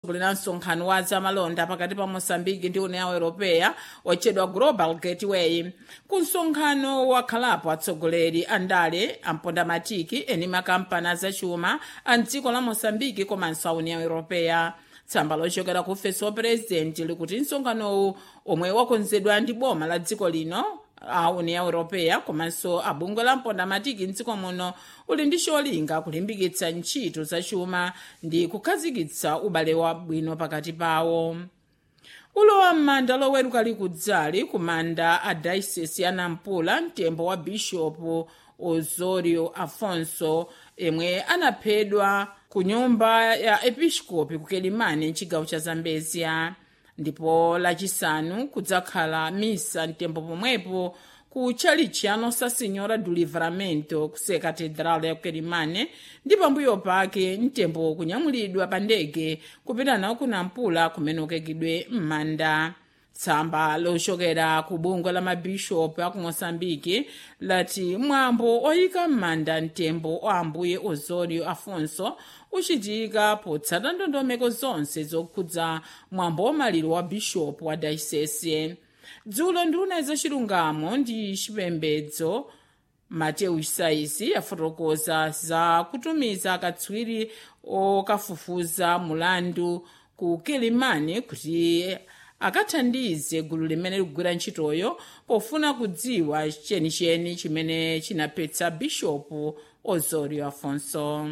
kuli na msonkhano wa zamalonda pakati pa moçambique ndi união europeya otchedwa global gateway ku msonkhano wakhalapo atsogoleri a ndale ampondamatiki eni makampani azachuma a mdziko la moçambique komanso a união europeya tsamba lochokera ku ofesi wa purezidenti likuti msonkhanowu omwe wakonzedwa ndi boma la dziko lino a união europeya komanso abungwe la mpondamatiki mdziko muno uli ndi cholinga kulimbikitsa ntchito zachuma ndi kukhazikitsa ubale wabwino pakati pawo ulowa m'manda loweruka likudzali ku manda a dayisesi ya nampula mtembo wa bishopu osorio afonso yemwe anaphedwa ku nyumba ya episcopi ku kelimani mchigawo cha zambezia ndipo lachisanu kudzakhala misa mtembo pomwepo ku tchalitchi ya nossa senhora do livramento ku katedral ya kelimane ndi pambuyo pake mtembo kunyamulidwa pa ndege kupita nawo ku nampula kumene ukekidwe m'manda tsamba lochokera ku bungwe la mabishopu aku moçambike lati mwambo oyika m'manda mtembo wa ambuye osorio afonso uchitika potsata ndondomeko zonse zokhudza mwambo wamaliro wa bishopu wa dayisesi dzulo nduna zachilungamo ndi chipembedzo mateyu isaisi yafotokoza za kutumiza akatswiri okafufuza mulandu ku kelimani kuti akathandize gulu limene likugwira ntchitoyo pofuna kudziwa chenicheni chimene chinaphetsa bishopu osorio afonso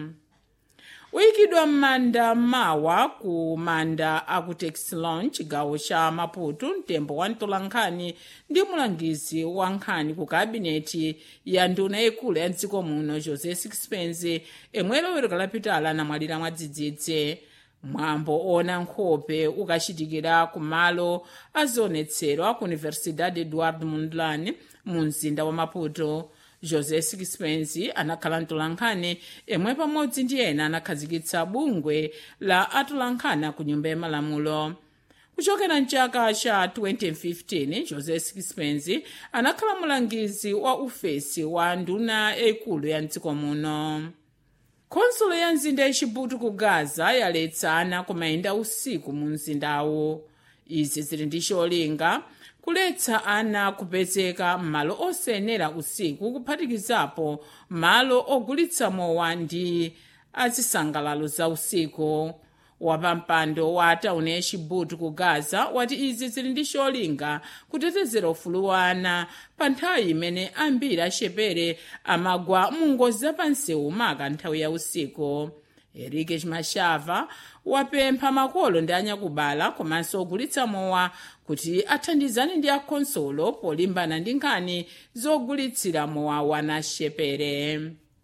uyikidwa m'manda mawa ku manda aku texilon chigawo cha maputo mtembo wa mtolankhani ndi mulangizi wa nkhani ku kabineti ya nduna yaikulu ya mdziko muno jose sixpence emwe loweruka lapitala anamwalira mwadzidzidzi mwambo ona nkhope ukachitikira ku malo azionetsero ku universidade eduardo mondlane mu mzinda wa maputo jose sixpence anakhala mtolankhani emwe pamodzi ndi ena anakhazikitsa bungwe la atolankhani ku nyumba ya malamulo kuchokera mchaka cha 2015 jose sixpence anakhala mulangizi wa ufesi wa nduna yaikulu ya mdziko muno khonsolo ya mzinda yachibuto ku gaza yaletsa ana kumayenda usiku mu mzindawo izi zili ndi cholinga kuletsa ana kupezeka m'malo osayenera usiku kuphatikizapo malo ogulitsa mowa ndi azisangalalo za usiku wapampando wa tauni yachibuto ku gaza wati izi zili ndi cholinga kutetezera ufulu wa ana pa nthawi imene ambiri achepere amagwa mu ngozi zapansewu maka nthawi ya usiku erike chimashava wapempha makolo ndi anyakubala komanso ogulitsa mowa kuti athandizane ndi akhonsolo polimbana ndi nkhani zogulitsira mowa wana achepere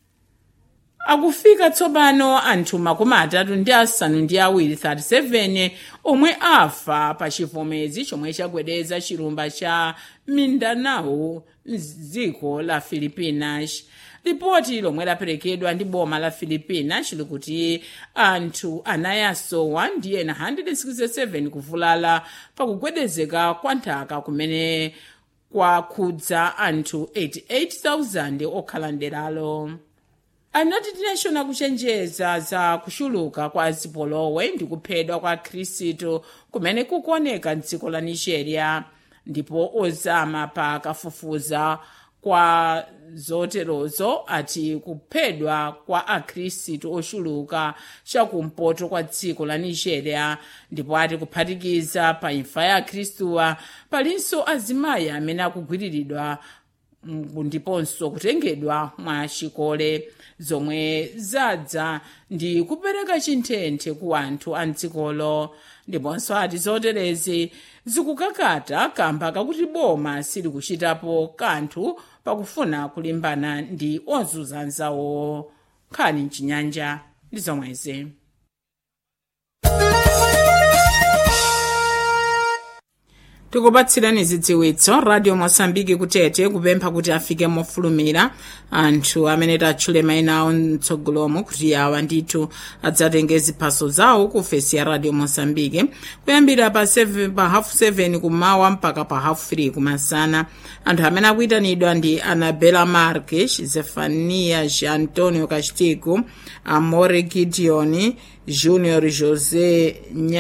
akufika tsopano anthu makumi atatu ndi asanu ndi awiri 37 omwe afa pa chivomezi chomwe chagwedeza chilumba cha mindanao mdziko la filipinas lipoti lomwe laperekedwa ndi boma la filipinas likuti anthu anayi asowa ndi ena 167 kuvulala pakugwedezeka kwa nthaka kumene kwakhudza anthu 88,000 okhala nderalo anati tinashona kuchenjeza za kuchuluka kwa zipolowe ndi kuphedwa kwa khristu kumene kukuoneka mdziko la nigeria ndipo ozama pa kafufuza kwa zoterozo ati kuphedwa kwa akhristu ochuluka chakumpoto kwa dziko la nigeria ndipo ati kuphatikiza pa imfa ya akhristuwa palinso azimayi amene akugwiriridwa ndiponso kutengedwa mwa chikole zomwe zadza ndi kupereka chinthethe ku anthu a mdzikolo ndiponso ati zoterezi zikukakata kamba kakuti boma silikuchitapo kanthu pakufuna kulimbana ndi ozunza anzawo nkhani mchinyanja ndi zomwezi tikupatsirani zidziwitso radio mosambiki kutete kupempha kuti afike mofulumira anthu amene tatchule mayina awo mtsogolomo kuti awa ndithu adzatenge ziphaso zawo ku ofesi ya radio mosambiki kuyambira pa 7 pa hafu 7 kumawa mpaka pa hafu 3 kumasana anthu amene akuyitanidwa ndi anabela marques zefanias antonio castigo amore gideon junior josé